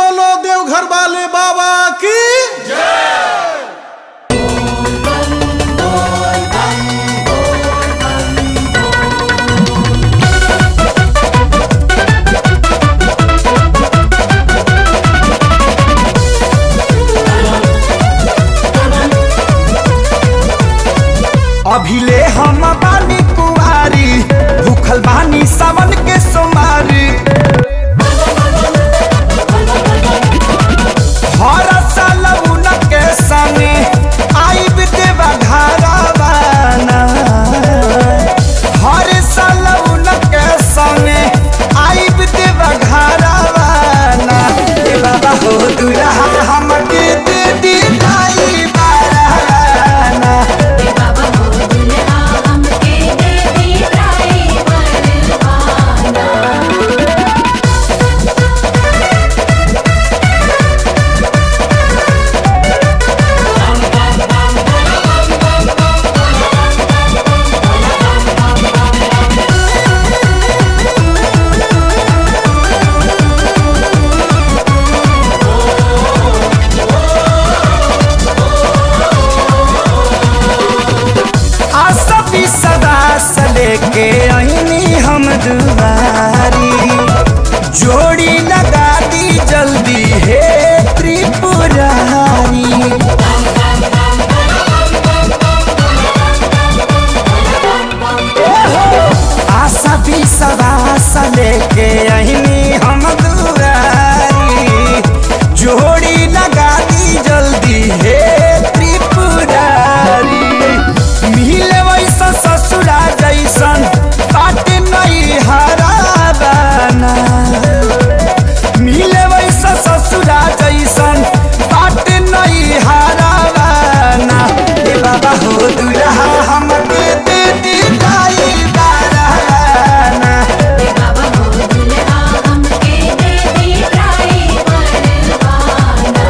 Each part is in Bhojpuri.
बोलो देवघर वाले बाबा की अभिले हम बानी कुआरी भूखल बानी सावन के सोमारी हर साल उनके संगे आई देवा घरवाना हर साल उनके संगे आई देवा घरवाना ए बाबा हो दुल्हा हमके दे दी दाई बाराना बाबा हो दुल्हा हमके दे दी ड्राइवर आना आसबी सदा से लेके आईनी हम दुबारी जोड़ी लगा दी जल्दी है त्रिपुरारी आशा भी सदा से लेके आईनी हम दुबारी जोड़ी लगा दी जल्दी है त्रिपुरारी मिले वैसा ससुरा जैसन बात नहीं हराबाना मिले वैसा ससुरा जैसन बात नहीं हराबाना ए बाबा हो दुल्हा हमके दे दी दाई बाराना बाबा हो दुल्हा हमके दे दी ड्राइवर आना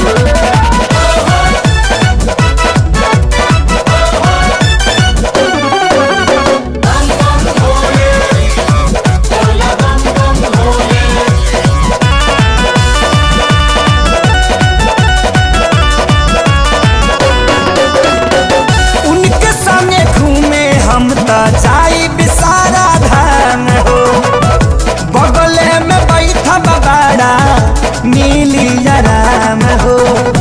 उनके संगे घूमे हम त जाई बिसारा धाम हो बगले में बैठा बाबाड़ा नीली आराम हो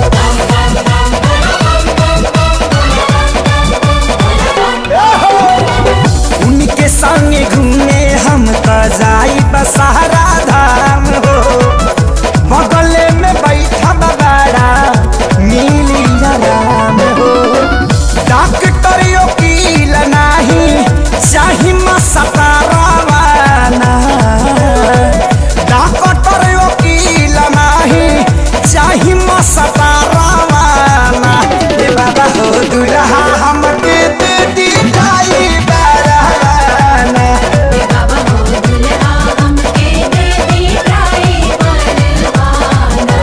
उनके संगे घूमे हम त जाई बसारा धाम हो बगले में बैठा बाबाड़ा नीली आराम हो डॉक्टर वकील नाही चाही मसतारावाना डॉक्टर वकील नाही चाही मसतारावाना ए बाबा हो दुल्हा हमके दे दी दाई बाराना बाबा हो दुल्हा हमके दे दी ड्राइवर आना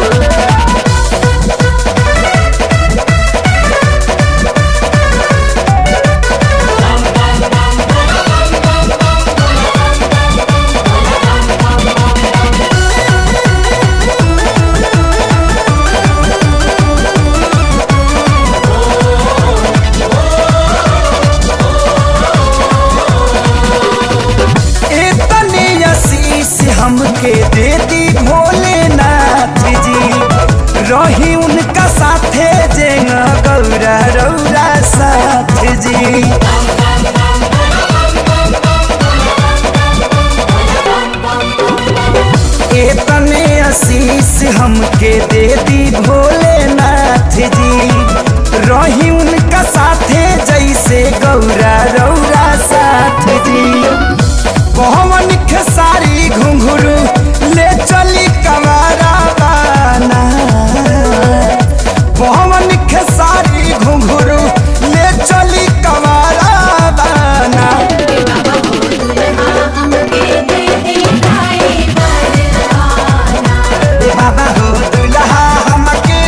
इतनी आशीष हमके दे दी भोलेनाथ जी रही उनका साथे जेंगा गौरा रौरा साथ जी इतने आशीष हमके दे दी भोलेनाथ जी रही उनका साथे जैसे गौरा रौरा साथ जी पवन खेसारी घुंघरू ले चली कमारा बाना पवन खेसारी घुंघरू ले चली कमारा बाना बाबा हो दुल्हा हमके दे दी ड्राइवर आना बाबा हो दुल्हा हमके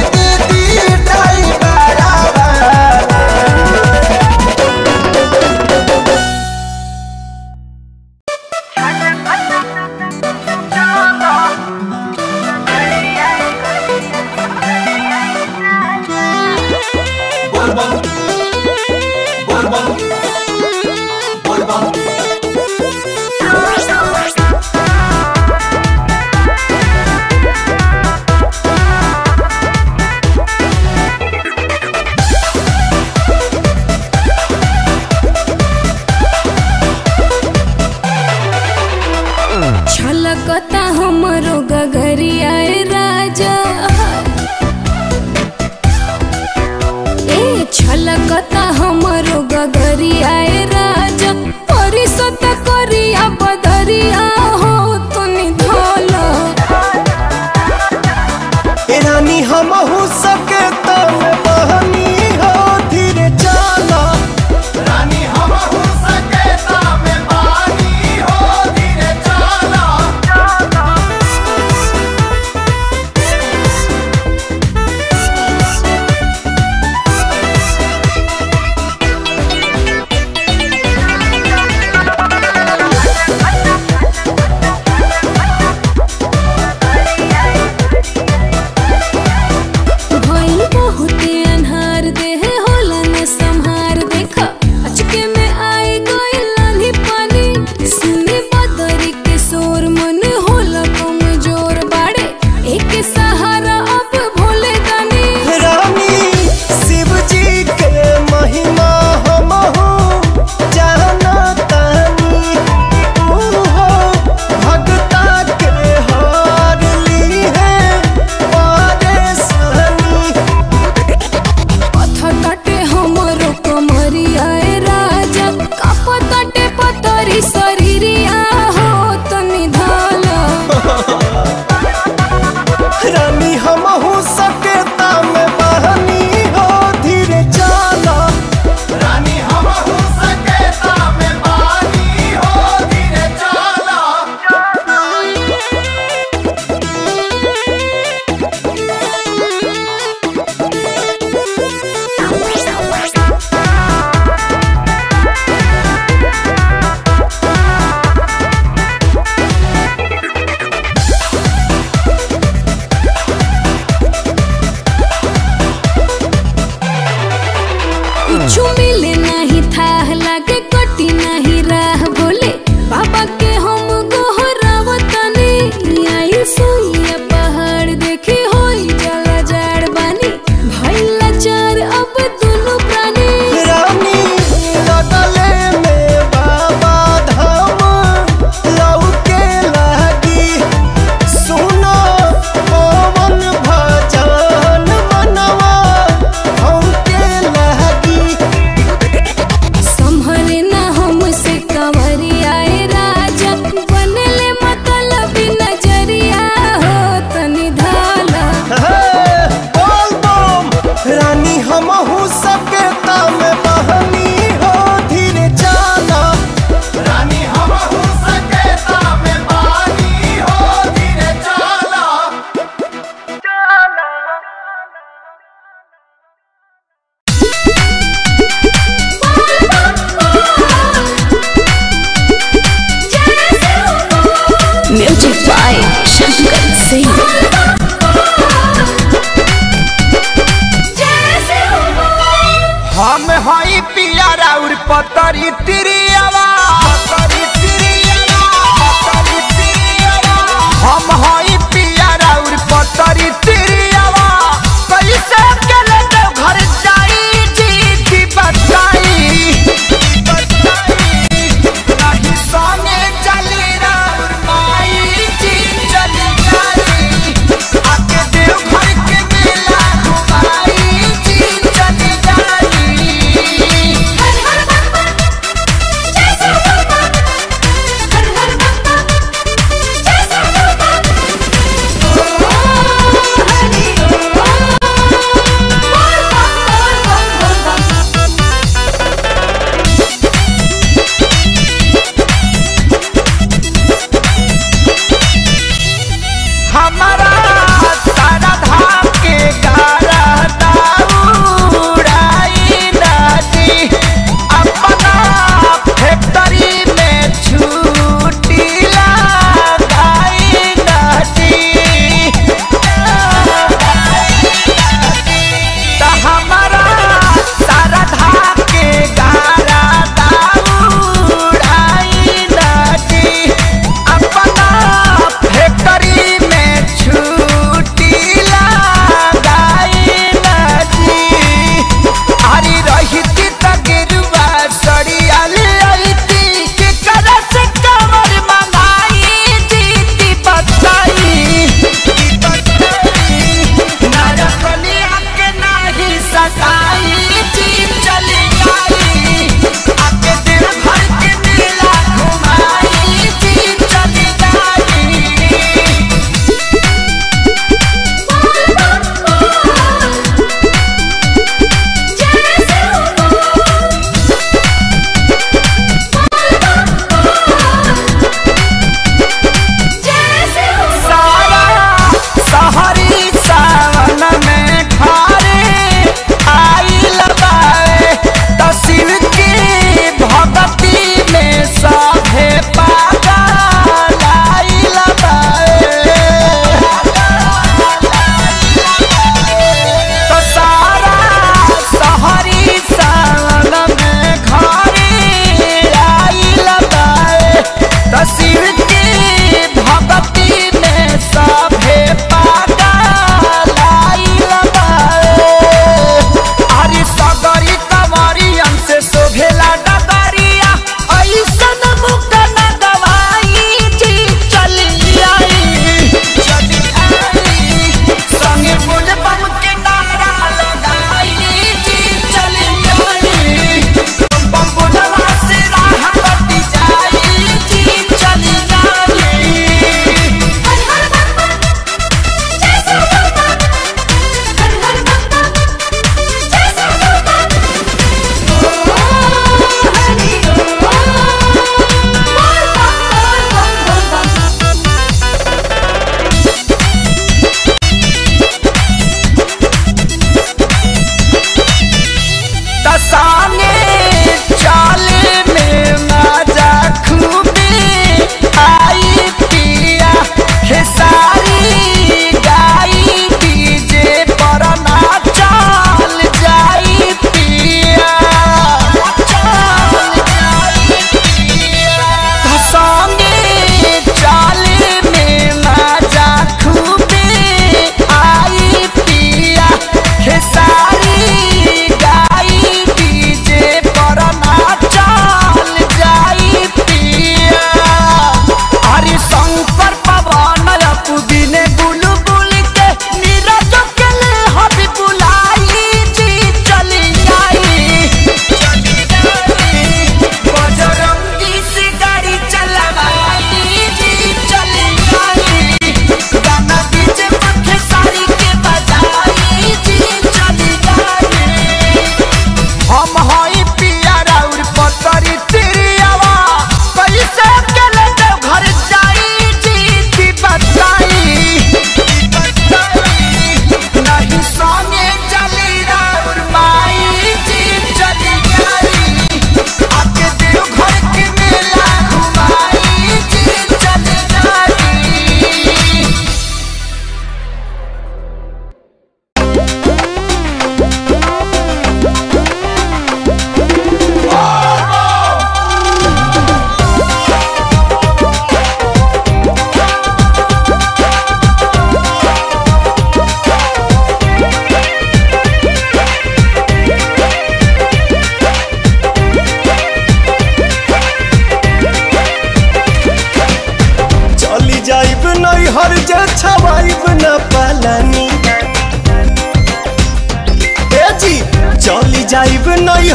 पतरी तिरियावा पतरी तिरियावा पतरी तिरियावा हम हई पिया राउर पतरी तिरियावा कैसे अकेले देव घर जाई जी की बताई बताई नहीं सोने चली राउर माई जी चली जाई आके देव घर के मेला घुमाई जी चली जाई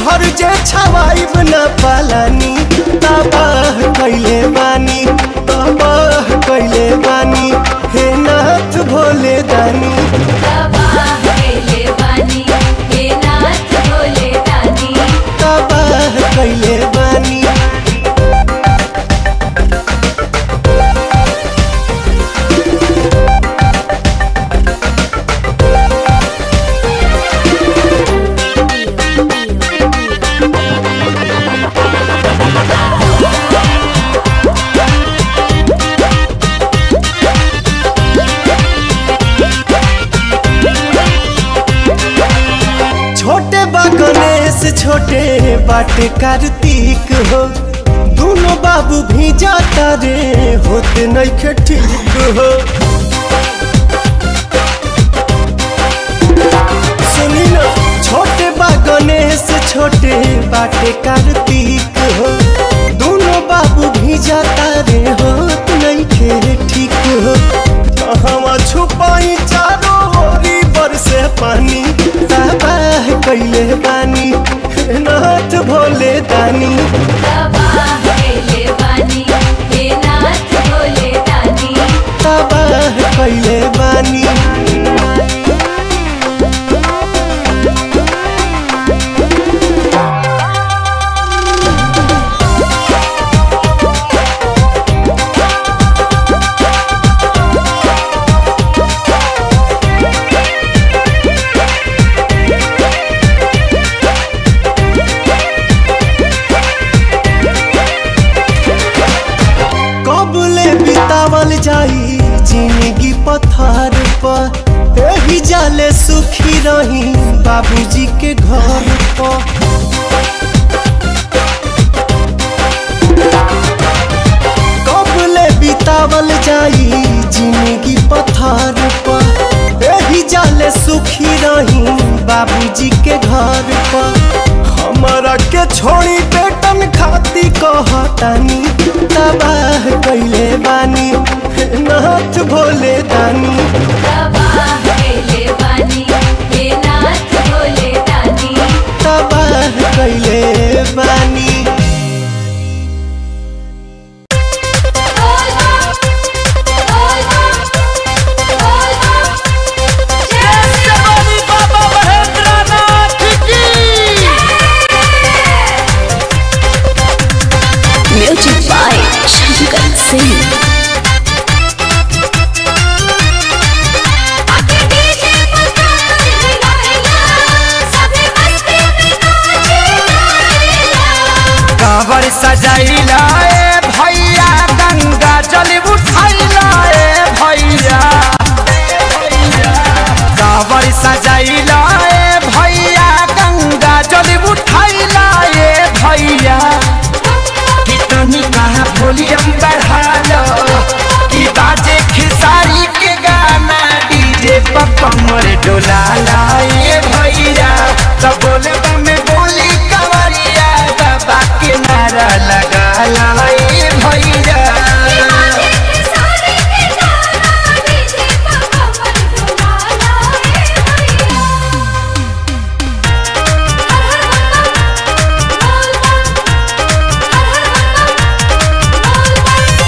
घर जे छवाइब न पालानी तबाह कैले बानी तबाह कैले बानी हे नाथ भोले दानी तबाह कैले बानी हे नाथ भोले दानी तबाह कैले बानी छोटे बा गणेश छोटे बाटे कार्तिक हो दोनों बाबू भी जाता रे होते नइखे ठीक हो सुनी ना छोटे बा गणेश छोटे बाटे कार्तिक हो दोनों बाबू भी जाता रे होत नइखे ठीक हो कहवा छुपाई चारों ओरी बरसे पानी तबाह कैले बानी हे नाथ भोले दानी तबाह कैले बानी हे नाथ भोले दानी तबाह कैले बानी कबले बितावल जाई जिंदगी पथार पर एही जाले सुखी रही बाबूजी के घर पर कबले बितावल जाई जिंदगी पथार पर एही जाले सुखी रही बाबूजी के घर पर हमारा के छोड़ी बेटन खाती कहतानी तबाह कैले बानी हे नाथ भोले दानी तबाह कैले बानी हे नाथ भोले दानी तबाह कैले बानी बोल बम बोल बम बोल बम म्यूजिक बाय शंकर सिंह आके डीजे पर गाना हिलाएगा सभी मस्ती में नाचे गाएगा कांवर सजैला ए भैया गंगा जल उठैला ए भैया कांवर सजैला ए भैया गंगा जल उठैला ए भैया कितनी कहा वॉल्यूम बढ़ा लो कि बाजे खिसारी के गाना डीजे पर कमर डोला लाए भैया सब बोले में बोली कवरिया बाबा के नारा लगा लाए भैया सारे के गाना डीजे पर कमर डुला लाए भैया बोल बम बोल बम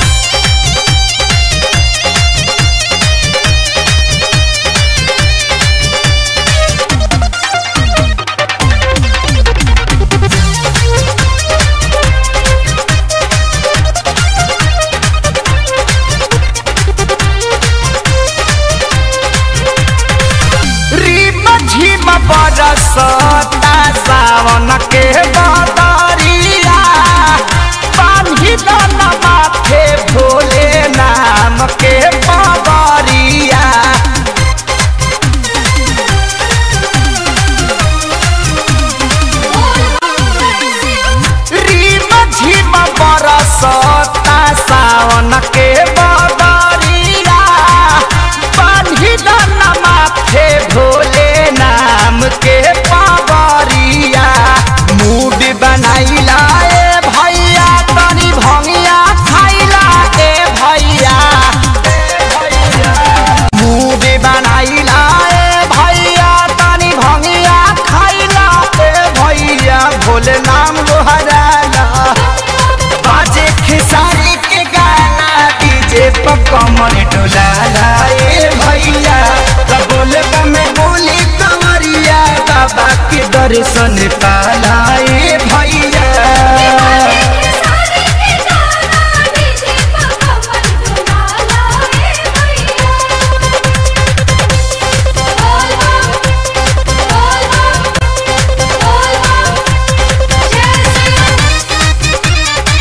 रीम झीम बरसता सावन के बदरिया पानी दान माथे भोले नाम के पवरिया रीम झीम बरसता सावन के बदरिया पानी दान माथे भोले नाम के पवरिया मूड बनाइला ए भैया तनी भंगिया खाइला ए भैया कमर डोलाला ए भैया त बोले में बोली कमरिया बाबा के दर्शन पाला ए भैया सारे के गाना डीजे पर कमर डुलाला ए भैया बोल बम बोल बम बोल बम जय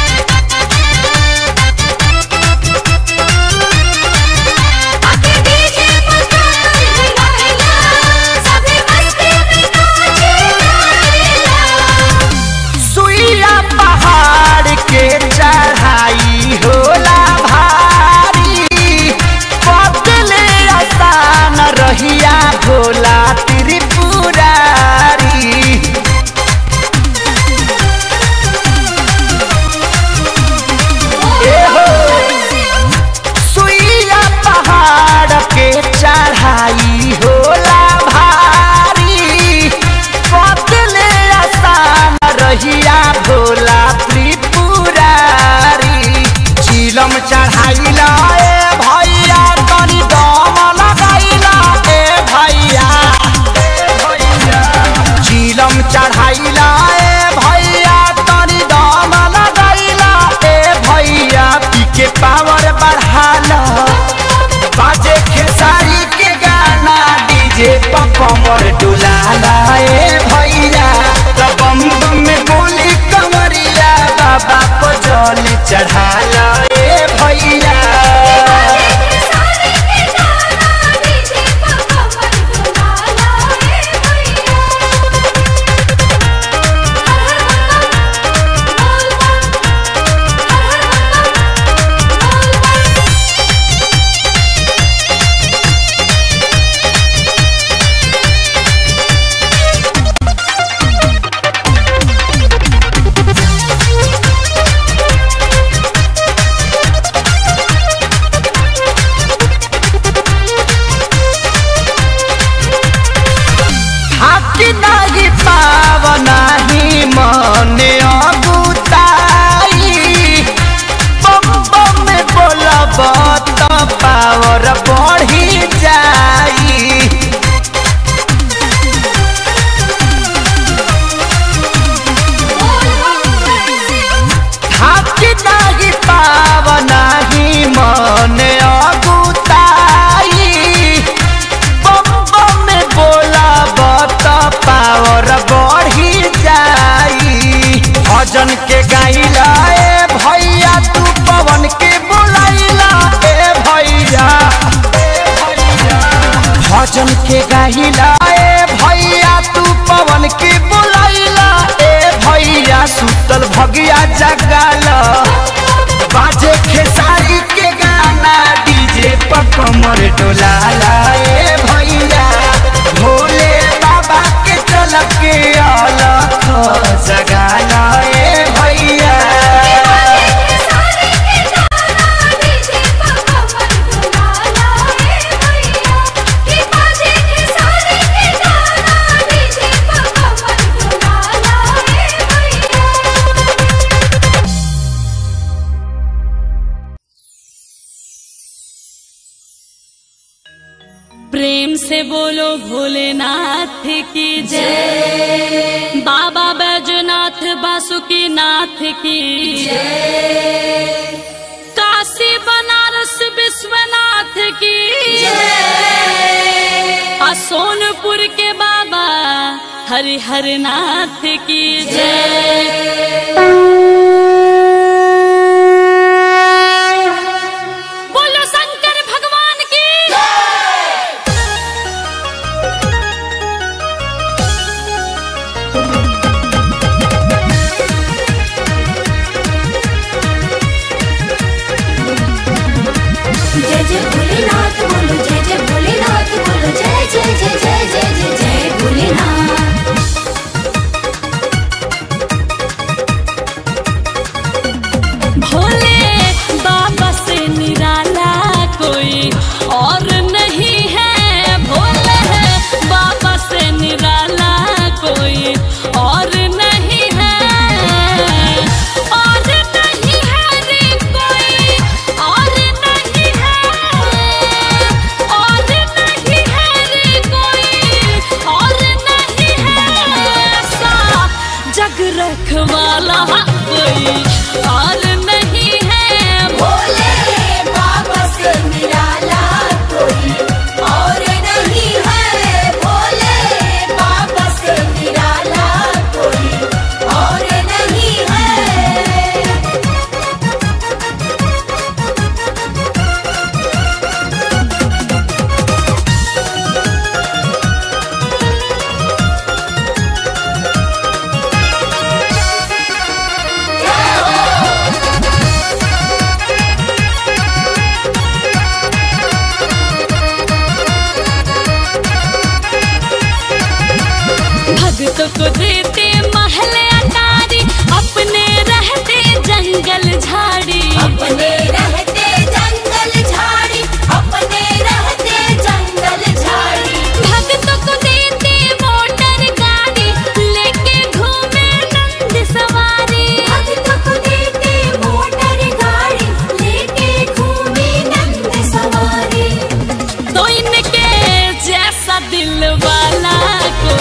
आके डीजे पर कमर डुलाला सभी मस्ती में नाचे गाइला सुइया पहाड़ के चढ़ाई होला भारी बदले आसान रहिया भोला त्रिपुरारी ए हो सुइया पहाड़ के चढ़ाई होला भारी बदले आसान रहिया भोला त्रिपुरारी चिलम चढ़ाइला ए भैया तनी दम लगाइला ए भैया चिलम चढ़ाइला ए भैया तनी दम लगाइला ए भैया पी के पावर बढ़ाला बाजे खेसारी के गाना डीजे पर कमर डुलाला ए भैया त बम बम में बोली कमरिया बाबा को जल चढ़ाला ए भैया सारे के गाना डीजे पर कमर डुलाला ए भैया बोल बम बोल बम हाकी नाही पावनाही मने अगुताई बम बम में बोलब त पावर बढ़ी जाई हाकी नाही पावनाही मने अगुताई बम बम में बोलब त पावर बढ़ी जाई भजन के गाइला ए भैया तू पवन के बोलाइला ए भैया भजन के गाइला ए भैया तू पवन के बोलाइला ए भैया सुतल भगिया जगाला बाजे खेसारी के गाना डीजे पर कमर डोलाला ए भैया भोले बाबा के चल के अलख जगाला ए भैया सारे के गाना डीजे पर कमर डुलाला ए भैया की बाजे के सारे के गाना डीजे पर कमर डुलाला ए भैया प्रेम से बोलो भोलेनाथ की जय बाबा बैजनाथ बासुकी नाथ की जय काशी बनारस विश्वनाथ की जय आ सोनपुर के बाबा हरिहर नाथ की जय बोलो शंकर भगवान की जय जय भोलेनाथ बोलो जय जय भोलेनाथ बोलो जय जय जय जय जय जय जय भोलेनाथ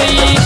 होई